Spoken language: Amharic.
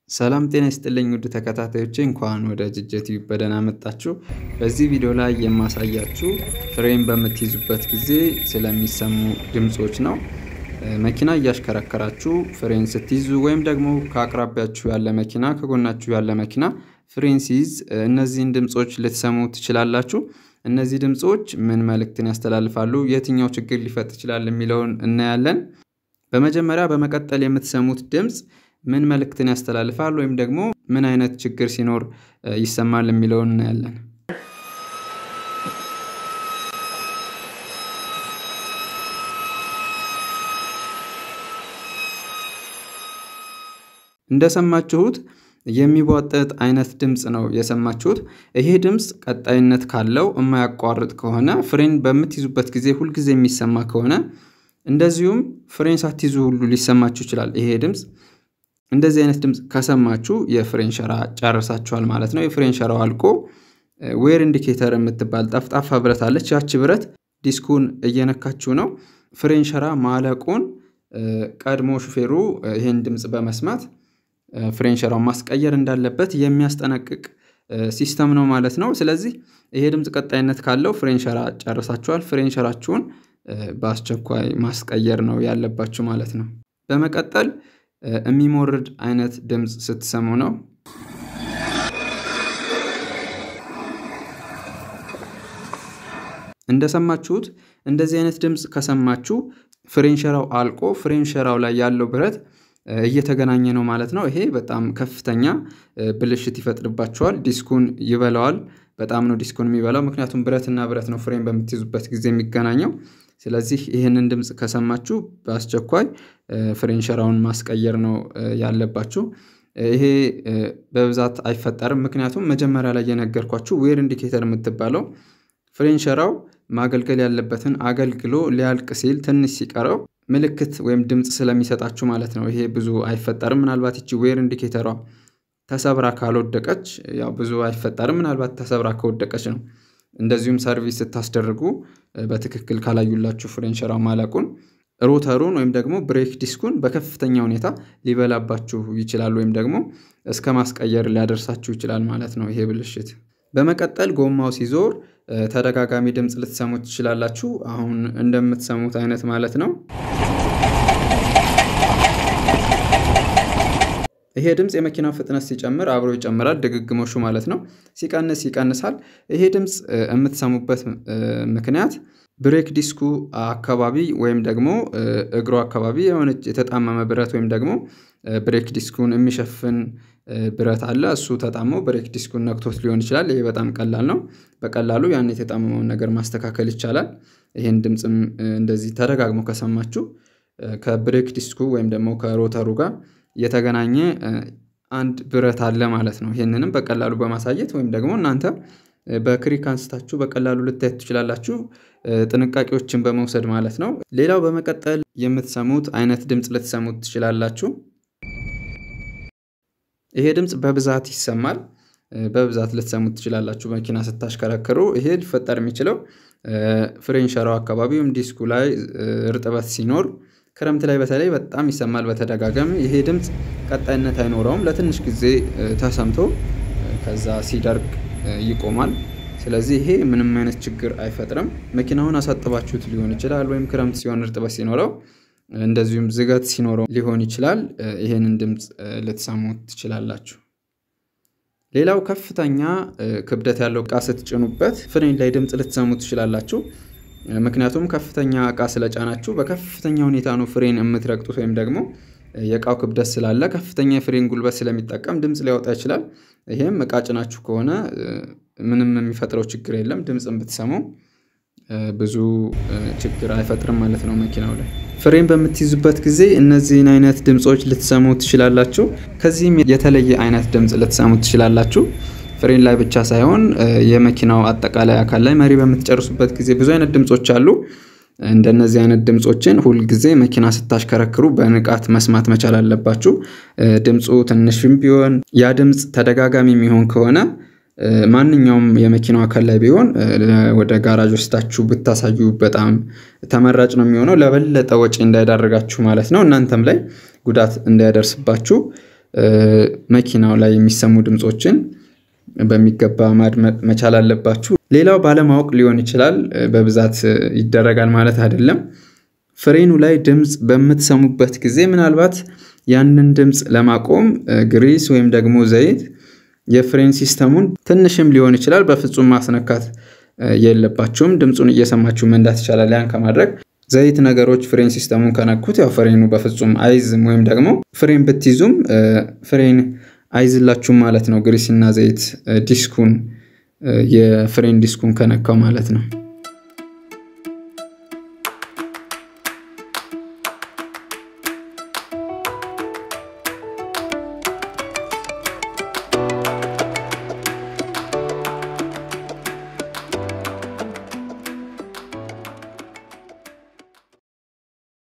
ሰላም ጤና ይስጥልኝ ውድ ተከታታዮቼ እንኳን ወደ ጅጀ ቲዩብ በደህና መጣችሁ። በዚህ ቪዲዮ ላይ የማሳያችሁ ፍሬም በምትይዙበት ጊዜ ስለሚሰሙ ድምፆች ነው። መኪና እያሽከረከራችሁ ፍሬን ስትይዙ ወይም ደግሞ ከአቅራቢያችሁ ያለ መኪና ከጎናችሁ ያለ መኪና ፍሬን ሲይዝ እነዚህን ድምፆች ልትሰሙ ትችላላችሁ። እነዚህ ድምፆች ምን መልእክትን ያስተላልፋሉ፣ የትኛው ችግር ሊፈጥር ይችላል የሚለውን እናያለን። በመጀመሪያ በመቀጠል የምትሰሙት ድምፅ ምን መልእክትን ያስተላልፋል ወይም ደግሞ ምን አይነት ችግር ሲኖር ይሰማል የሚለውን እናያለን። እንደሰማችሁት የሚቧጠጥ አይነት ድምፅ ነው የሰማችሁት። ይሄ ድምፅ ቀጣይነት ካለው የማያቋርጥ ከሆነ ፍሬን በምትይዙበት ጊዜ ሁልጊዜ የሚሰማ ከሆነ እንደዚሁም ፍሬን ሳትይዙ ሁሉ ሊሰማችሁ ይችላል ይሄ ድምፅ። እንደዚህ አይነት ድምፅ ከሰማችሁ የፍሬን ሸራ ጨርሳችኋል ማለት ነው። የፍሬን ሸራው አልቆ ዌር ኢንዲኬተር የምትባል ጠፍጣፋ ብረት አለች። ያቺ ብረት ዲስኩን እየነካችሁ ነው። ፍሬን ሸራ ማለቁን ቀድሞ ሹፌሩ ይህን ድምፅ በመስማት ፍሬን ሸራውን ማስቀየር እንዳለበት የሚያስጠነቅቅ ሲስተም ነው ማለት ነው። ስለዚህ ይሄ ድምፅ ቀጣይነት ካለው ፍሬን ሸራ ጨርሳችኋል። ፍሬን ሸራችሁን በአስቸኳይ ማስቀየር ነው ያለባችሁ ማለት ነው። በመቀጠል የሚሞርድ አይነት ድምፅ ስትሰሙ ነው። እንደሰማችሁት እንደዚህ አይነት ድምፅ ከሰማችሁ ፍሬን ሸራው አልቆ ፍሬን ሸራው ላይ ያለው ብረት እየተገናኘ ነው ማለት ነው። ይሄ በጣም ከፍተኛ ብልሽት ይፈጥርባቸዋል። ዲስኩን ይበላዋል። በጣም ነው ዲስኩን የሚበላው። ምክንያቱም ብረትና ብረት ነው ፍሬን በምትይዙበት ጊዜ የሚገናኘው። ስለዚህ ይህንን ድምፅ ከሰማችሁ በአስቸኳይ ፍሬን ሸራውን ማስቀየር ነው ያለባችሁ። ይሄ በብዛት አይፈጠርም። ምክንያቱም መጀመሪያ ላይ የነገርኳችሁ ዌር ኢንዲኬተር የምትባለው ፍሬን ሸራው ማገልገል ያለበትን አገልግሎ ሊያልቅ ሲል ትንሽ ሲቀረው ምልክት ወይም ድምፅ ስለሚሰጣችሁ ማለት ነው። ይሄ ብዙ አይፈጠርም። ምናልባት ይቺ ዌር ኢንዲኬተሯ ተሰብራ ካልወደቀች ያው ብዙ አይፈጠርም። ምናልባት ተሰብራ ከወደቀች ነው። እንደዚሁም ሰርቪስ ስታስደርጉ በትክክል ካላዩላችሁ ፍሬን ሸራው ማለቁን ሮተሩን ወይም ደግሞ ብሬክ ዲስኩን በከፍተኛ ሁኔታ ሊበላባችሁ ይችላል፣ ወይም ደግሞ እስከ ማስቀየር ሊያደርሳችሁ ይችላል ማለት ነው ይሄ ብልሽት። በመቀጠል ጎማው ሲዞር ተደጋጋሚ ድምፅ ልትሰሙ ትችላላችሁ። አሁን እንደምትሰሙት አይነት ማለት ነው። ይሄ ድምፅ የመኪናው ፍጥነት ሲጨምር አብሮ ይጨምራል፣ ድግግሞሹ ማለት ነው። ሲቀንስ ይቀንሳል። ይሄ ድምፅ የምትሰሙበት ምክንያት ብሬክ ዲስኩ አካባቢ ወይም ደግሞ እግሩ አካባቢ የሆነች የተጣመመ ብረት ወይም ደግሞ ብሬክ ዲስኩን የሚሸፍን ብረት አለ። እሱ ተጣሞ ብሬክ ዲስኩን ነክቶት ሊሆን ይችላል። ይሄ በጣም ቀላል ነው። በቀላሉ ያን የተጣመመውን ነገር ማስተካከል ይቻላል። ይህን ድምፅም እንደዚህ ተደጋግሞ ከሰማችሁ ከብሬክ ዲስኩ ወይም ደግሞ ከሮተሩ ጋር የተገናኘ አንድ ብረት አለ ማለት ነው። ይህንንም በቀላሉ በማሳየት ወይም ደግሞ እናንተ በክሪክ አንስታችሁ በቀላሉ ልታየት ትችላላችሁ፣ ጥንቃቄዎችን በመውሰድ ማለት ነው። ሌላው በመቀጠል የምትሰሙት አይነት ድምፅ ልትሰሙት ትችላላችሁ። ይሄ ድምፅ በብዛት ይሰማል። በብዛት ልትሰሙት ትችላላችሁ መኪና ስታሽከረክሩ። ይሄ ሊፈጠር የሚችለው ፍሬን ሸራው አካባቢ ወይም ዲስኩ ላይ እርጥበት ሲኖር ክረምት ላይ በተለይ በጣም ይሰማል በተደጋጋሚ። ይሄ ድምፅ ቀጣይነት አይኖረውም። ለትንሽ ጊዜ ተሰምቶ ከዛ ሲደርቅ ይቆማል። ስለዚህ ይሄ ምንም አይነት ችግር አይፈጥርም። መኪናውን አሳጥባችሁት ሊሆን ይችላል፣ ወይም ክረምት ሲሆን እርጥበት ሲኖረው እንደዚሁም ዝገት ሲኖረው ሊሆን ይችላል። ይሄንን ድምፅ ልትሰሙት ትችላላችሁ። ሌላው ከፍተኛ ክብደት ያለው እቃ ስትጭኑበት ፍሬን ላይ ድምፅ ልትሰሙ ትችላላችሁ። ምክንያቱም ከፍተኛ እቃ ስለጫናችሁ በከፍተኛ ሁኔታ ነው ፍሬን የምትረግጡት ወይም ደግሞ የእቃው ክብደት ስላለ ከፍተኛ የፍሬን ጉልበት ስለሚጠቀም ድምፅ ሊያወጣ ይችላል። ይሄም እቃ ጭናችሁ ከሆነ ምንም የሚፈጥረው ችግር የለም። ድምፅን ብትሰሙ ብዙ ችግር አይፈጥርም ማለት ነው መኪናው ላይ። ፍሬን በምትይዙበት ጊዜ እነዚህን አይነት ድምፆች ልትሰሙ ትችላላችሁ። ከዚህም የተለየ አይነት ድምፅ ልትሰሙ ትችላላችሁ። ፍሬን ላይ ብቻ ሳይሆን የመኪናው አጠቃላይ አካል ላይ መሪ በምትጨርሱበት ጊዜ ብዙ አይነት ድምፆች አሉ። እንደነዚህ አይነት ድምፆችን ሁልጊዜ መኪና ስታሽከረክሩ በንቃት መስማት መቻል አለባችሁ። ድምፁ ትንሽም ቢሆን ያ ድምፅ ተደጋጋሚ የሚሆን ከሆነ ማንኛውም የመኪናው አካል ላይ ቢሆን ወደ ጋራጅ ወስዳችሁ ብታሳዩ በጣም ተመራጭ ነው የሚሆነው። ለበለጠ ወጪ እንዳይዳርጋችሁ ማለት ነው። እናንተም ላይ ጉዳት እንዳያደርስባችሁ መኪናው ላይ የሚሰሙ ድምፆችን በሚገባ ማድመጥ መቻል አለባችሁ። ሌላው ባለማወቅ ሊሆን ይችላል፣ በብዛት ይደረጋል ማለት አይደለም። ፍሬኑ ላይ ድምፅ በምትሰሙበት ጊዜ ምናልባት ያንን ድምፅ ለማቆም ግሪስ ወይም ደግሞ ዘይት የፍሬን ሲስተሙን ትንሽም ሊሆን ይችላል በፍጹም ማስነካት የለባችሁም። ድምፁን እየሰማችሁ መንዳት ይቻላል። ያን ከማድረግ ዘይት ነገሮች ፍሬን ሲስተሙን ከነኩት ያው ፍሬኑ በፍጹም አይዝም፣ ወይም ደግሞ ፍሬን ብትይዙም ፍሬን አይዝላችሁም ማለት ነው። ግሪስና ዘይት ዲስኩን የፍሬን ዲስኩን ከነካው ማለት ነው።